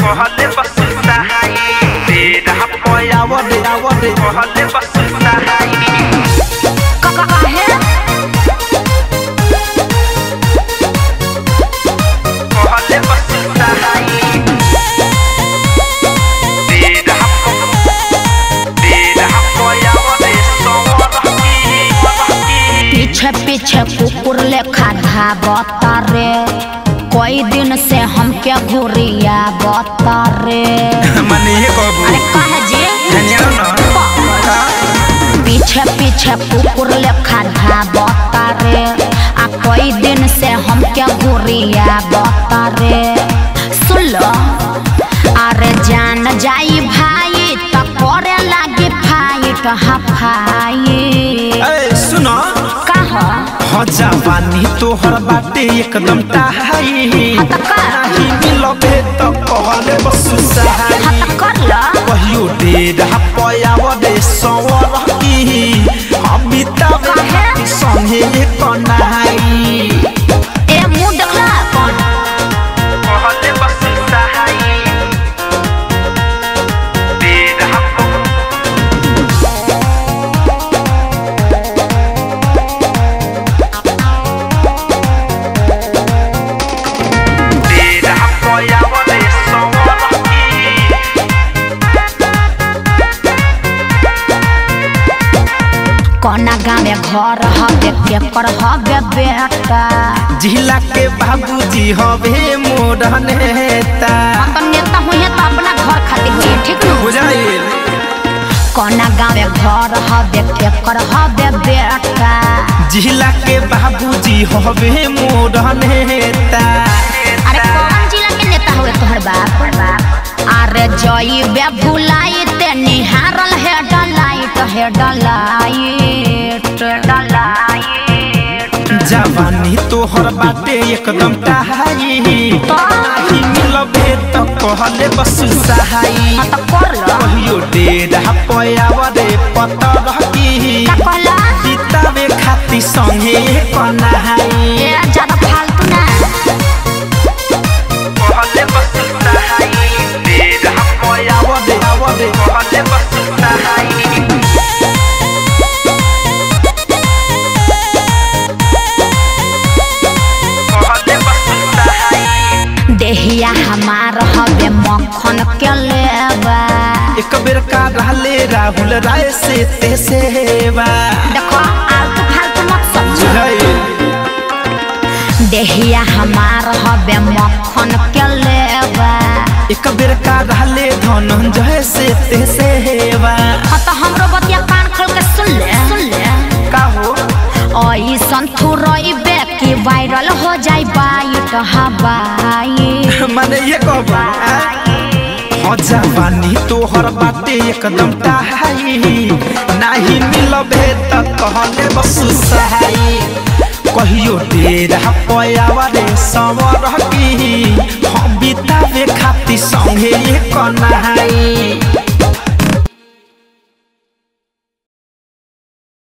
कहले बस सहाई तेरा पयावरे आवरे कहले बस सहाई काहे कहले बस सहाई तेरा तेरा पयावरे सोवरकी पीछे पीछे कुकुर लेखा धाबता रे कई दिन से हमके घुरिया बता रे मने ये कहबू अरे कहे जी धनिया ना पीछे पीछे कुकुर लेखा धाबता रे आ कई दिन से हमके घुरिया बता रे सुन लो अरे जान जाई भाई तो करे लागे फाइट हफाई ए सुनो कहा हो जवानी तोहर बाटे एकदम टाहाई हतका। नाही मिलबे त कहले बस सहाई हत कर ला कहियो डेढ़ पयाव रे सवर की अमिताभ काहे? संगे कनाई ए मुंह देखला कौन कहले बस सहाई डेढ़ डेढ़ पयाव रे सवर की कोना गाँव घर हवे केकर हवे बेटा जिला के बाबूजी हवे मोर नेता हम तो नेता हुई तो अपना घर खातिर हुई ठीक न बुझाइल कोना गाँव घर हवे केकर हवे बेटा जिला के बाबूजी हवे मोर नेता अरे कौन जिला के नेता हुए तोहर बाप अरे जई बे भुलाई ते निहारल है डलाइट है डलाइट डलाइट जवानी तोहर बाटे एकदम टाहाई नाही मिलबे त कहले बस सहाई हाँ तो कर लो कहियो डेढ़ पयाव रे पतर की का कहला बितावे खाती संगे कनाई ए ज्यादा फालतू ना कहले बस सहाई डेढ़ पयाव रे आवरे कहले बस सहाई कहले बस सहाई देहिया हमार हवे मक्खन के लेबा एक बेर का रहले राहुल राय से ते सेवा देखो आलतू फालतू मत समझो बुझाइल देहिया हमार हवे मक्खन के लेबा एक बेर का रहले धनंजय से ते सेवा हाँ तो हमरो बतिया कान खोल के सुन ले सुन ले का हो ओई संथुरई की वायरल हो जाई बाइट हवाई माने ये कहबा हो जवानी तोहर बाटे एकदम टाहाई नाही मिलबे त कहले बस सहाई कहियो डेढ़ पयावा रे सवर की हम बितावे खाती संगे कनाई